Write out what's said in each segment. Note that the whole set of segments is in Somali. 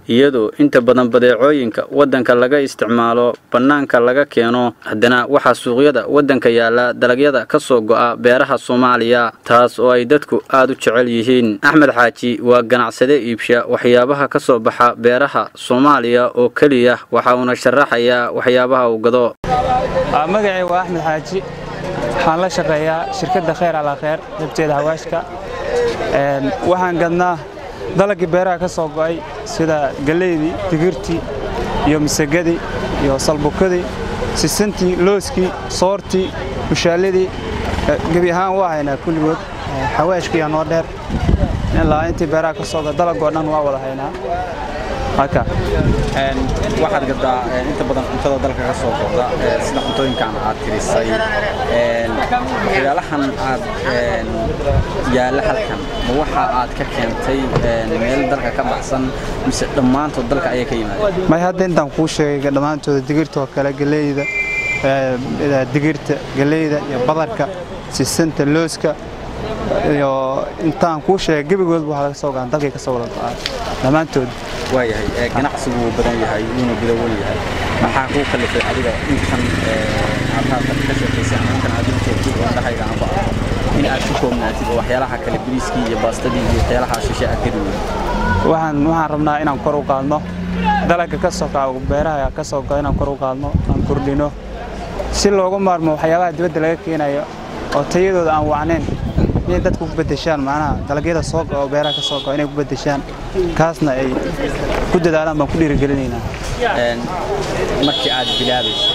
iyadoo inta badan badeecooyinka waddanka laga isticmaalo bannaanka laga keeno haddana waxaa suuqyada waddanka yaala dalagyada ka soo go'a beeraha soomaaliya taas oo ay dadku aad u jecel yihiin axmed xaaji waa ganacsade iibsha waxyaabaha ka soo baxa beeraha soomaaliya oo keliya waxa uuna sharaxayaa waxyaabaha uu gado magacay waa axmed xaaji waxaan la shaqeeyaa shirkadda khayr alaa kheyr dabteeda hawaashka waxaan gadnaa dalagii beeraha ka soo go'ay sida galleydii digirtii iyo misagadii iyo salbukadii sisintii looskii soortii mushaalladii gebi ahaan waa haynaa kulligood xawaashkiiya noo dheer ilaa intii beeraha ka soo go'a dalagoo dhan waa wada haynaa haka waxaad gadaa inta badan cuntada dalka ka soo go'da sida cuntooyinkan aad tirisay waxyaalahan aad yaalla halkan ma waxa aad ka keentay meel dalka ka baxsan mise dhammaantood dalka ayay ka yimaadeen may hadda intaan kuu sheegay dhammaantooda digirta oo kale galeyda digirta galeyda iyo badarka sisanta looska iyo intaan kuu sheegay gebigoodba waxaa laga soo gaan dalkay ka soo wada go'aa dhammaantood waayahay ganacsigu wuu badan yahay wuuna gudawan yahay maxaa kuu kalifay adiga intan aad ka sheekaysay ama intan aad joogtid oo dhahayga aan ba in aad ku koobnaatid oo waxyaalaha kale bariiskii iyo baastadii iyo waxyaalaha shishe aad ka duway waxaan waxaan rabnaa inaan kor u qaadno dalagga ka soo kaco beeraha ka soo go'a inaan kor u qaadno aan kordhino si loogu maarmo waxyaabaha dibadda laga keenayo oo tayadooda aan wacnayn inay dadku ku beddeshaan macnaha dalagyada soo go'a oo beeraha ka soo go'a inay ku beddeshaan kaasna ay ku dadaalaan baan ku dhiirigelinaynaa markii aad bilaabayso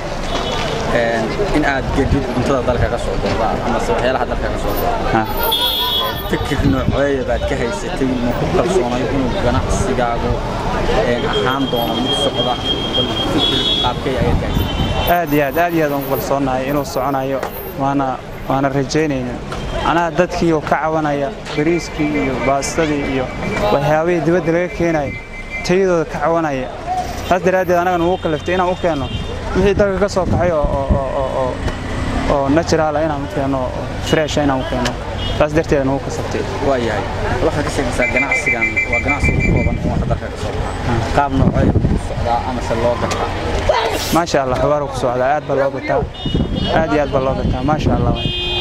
in aad gedid cuntada dalka ka soo go'da ama waxyaalaha dalka ka soo go'da fikir nooceeya baad ka haysatay ma ku kalsoonay inuu ganacsigaagu ahaan doono mid socda bal fikir qaabkay ayaad ka haysatay aad iyo aad aad iyo aad aan ku kalsoonahay inuu soconayo waana waana rajaynayna anaha dadkii oo ka cabanaya bariiskii iyo baastadii iyo waxyaabihii dibadda laga keenayo tayadooda ka cawanaya taas daraaddeed annaga nugu kaliftay inaan u keenno wixii dalka ka soo kaxay oo naturaala inaan u keenno fresha inaan u keenno taas darteeda nugu kasabtay waa yahay waxaad ka sheegaysaa ganacsigan waa ganacsi ugu kooban in waxa dalka ka soo baxa qaab noocee ku socdaa amase loo gataa maasha allah xawaaru ku socdaa aad baa loo gataa aad iyo aad baa loo gataa maasha allah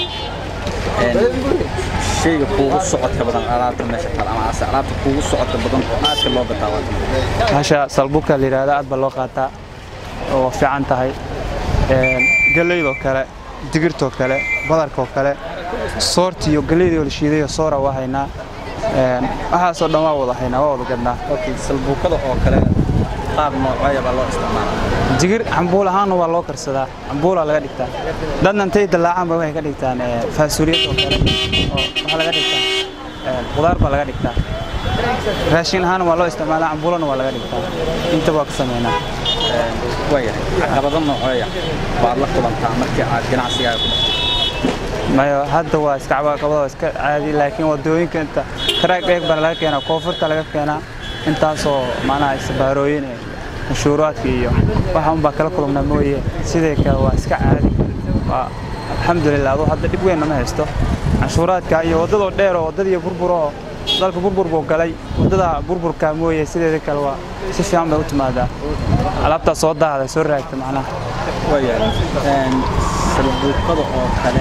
shayga kuugu socodka badan alaabta meesha taal ama ase alaabta kuugu socodka badan oo aadka loo gataa waa hasha salbuka la yidhaahda aad baa loo qaataa oo fiican tahay galeydoo kale digirtoo kale badarkoo kale soorti iyo galeydii oo la shiidayo soora waa haynaa waxaasoo dhan waa wada haynaa waa wada gadnaa salbuukada oo kale qaab nooceeya baa loo isticmaalaa digir cambuul ahaanna waa loo karsadaa cambuulaa laga dhigtaa dadna intay dallaacaanba waxay ka dhigtaan faasuliyad oo kale oo waxaa laga dhigtaa qudaar baa laga dhigtaa raashin ahaana waa loo isticmaalaa cambuulana waa laga dhigtaa inta waa ka sameynaa waayahay caqabado nooceeya baad la kulantaa markii aad ganacsigaaga ku dhaqto mayo hadda waa iska caqabado iska caadi laakiin wadooyinka inta karaag dheeg baa laga keenaa koonfurta laga keenaa intaasoo macnaha isbaarooyin cashuuraadka iyo waxa unbaa kala kulmnaa mooye sidee kale waa iska caadi waa alxamdulilah aduu hadda dhib weyn nama haysto canshuuraadka iyo waddadoo dheer oo waddadii burburoo dalka burbur buu galay waddada burburka mooye sideeda kale waa si fiican bay u timaadaa alaabtaa soo daahda soo raagta macnaha waayahay salbuukada oo kale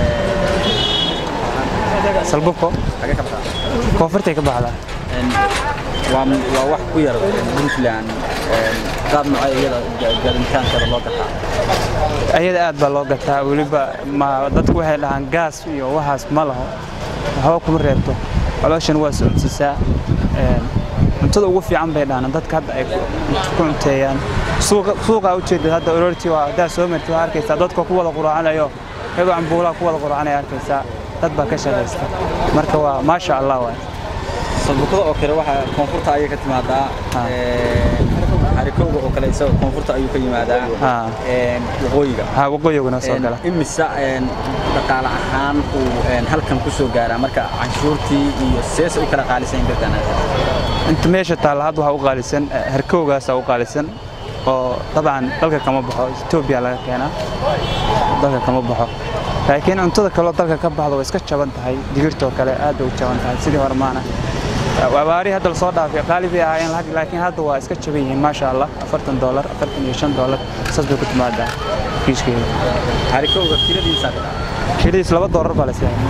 salbuko xagee ka baxdaa koonfurtay ka baxdaa waa waa wax ku yar puntland qaab noocee iyada gaadintaankeeda loo gataa ayada aad baa loo gataa weliba ma dadku waxay dhahaan gaas iyo waxaas ma laho waxba kuma reebto calooshan waa socodsiisaa cuntada ugu fiican bay dhahaan dadka hadda ay ku cunteeyaan suuqa ujeedad hadda orortii waa haddaa soo marti waa arkaysaa dadka ku wada quraacanayo iyagoo cambuulaha ku wada quraacanaya arkaysaa dad baa ka shaqaysta marka waa maasha allah waay salbukada oo kale waxa koonfurta ayay ka timaadaa harikowga oo kale isagoo koonfurta ayuu ka yimaadaa waqooyiga ha waqooyiguna soo gala imisa dhaqaale ahaan uu halkan ku soo gaaraa marka canshuurtii iyo seesa u kala qaalisan kartaan inta meesha taalla hadda waxaa u qaalisan harkowgaasaa u qaalisan oo dabcan dalka kama baxo etoobiya laga keenaa dalka kama baxo laakiin cuntada kaloo dalka ka baxda way iska jaban tahay digirtoo kale aad bay u jaban tahay sidii hore maana abaari hadda lasoo dhaafay qaali bay ahaayeen laakiin hadda waa iska jaban yihiin maasha allah afartan doolar afartan iyo shan doolar saas bay ku timaadaa kiishkeeda harikowga kiladiisa kiiladiis laba doolar baa la siiyaa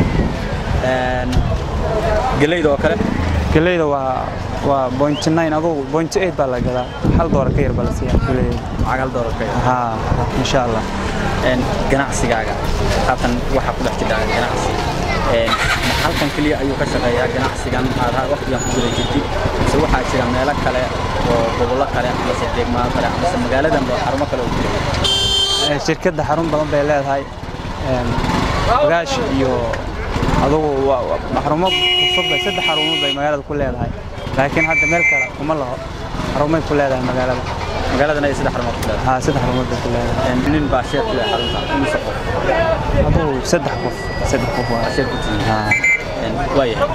geleyda oo kale geleyda waa waa point nine adugu point eight baa la gadaa hal doolar ka yar baa la siiyaa geleyda lacag hal doolar ka yar haa insha allah ganacsigaaga haatan waxaa ku dhex jira ganacsi halkan keliya ayuu ka shaqeeyaa ganacsigan aad waqtigan ku guda jirtid mise waxaa jira meelo kale oo gobollo kale amase deegmaado kale amase magaaladan xarumo kale oo jira shirkadda xarun badan bay leedahay bagaash iyo adugu xarumo cusub bay saddex xarumood bay magaalada ku leedahay laakiin hadda meel kale kuma laho xarumay ku leedahay magaalada magaaladan ay saddex xarumood ku leedahay haa saddex xarumood bay ku leedahay nin baa sheer ku leh xarunta imise qof adugu saddex qof saddex qof waa sheer ku tihiin haa waayahay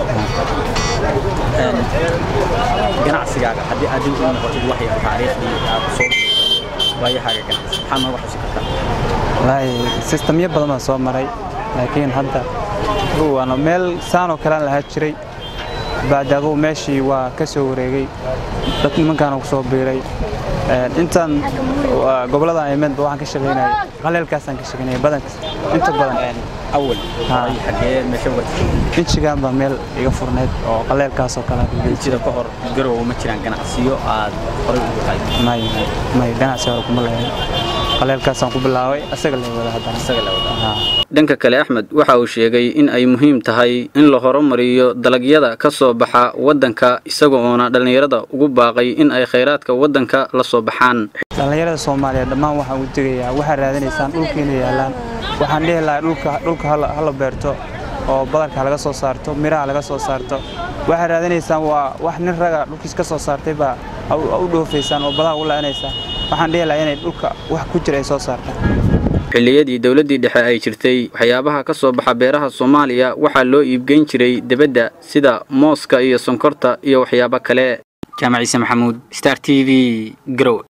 ganacsigaaga haddii aad dib u noqotid waxay taariikhdii aad soo waayahaaga ganacsi maxaad nooga xusi kartaa wallaahi sistamyo badan baan soo maray laakiin hadda waana meel saanoo kalean lahaa jiray bacdi adugu meeshii waa ka soo wareegay dad nimankaana ku soo biiray intaan goboladan imidba waxaan ka shaqaynayay qaleelkaasaan ka shaqaynayay badankas inta badan awal xagee meesha wata injigaan baa meel iga furnayd oo qaleelkaasoo kale injida ka hor garow ma jiraan ganacsiyo aad horay ugu tahay may may ganacsi hore kuma leeyahay qaleelkaasaan ku bilaabay asaga la wada haddana isaga la wada dhanka kale axmed waxa uu sheegay in ay muhiim tahay in la horumariyo dalagyada ka soo baxa waddanka isaga oona dhallinyarada ugu baaqay in ay khayraadka waddanka la soo baxaan dhallinyarada soomaaliyeed dhammaan waxaan u digayaa waxaad raadinaysaan dhulkiina yaallaan waxaan dhihi lahaa dhulka dhulka hala beerto oo badarka laga soo saarto miraha laga soo saarto waxaad raadinaysaan waa wax nin raga dhulkiis ka soo saartay baa u dhoofaysaan oo badaha u la'anaysaan waxaan dhihi lahaa inay dhulka wax ku jira ay soo saartaan xilliyadii dowladdii dhexe ay jirtay waxyaabaha ka soo baxa beeraha soomaaliya waxaa loo iibgeyn jiray debadda sida mooska iyo sonkorta iyo waxyaabo kale jaamac ciise maxamuud star t v garow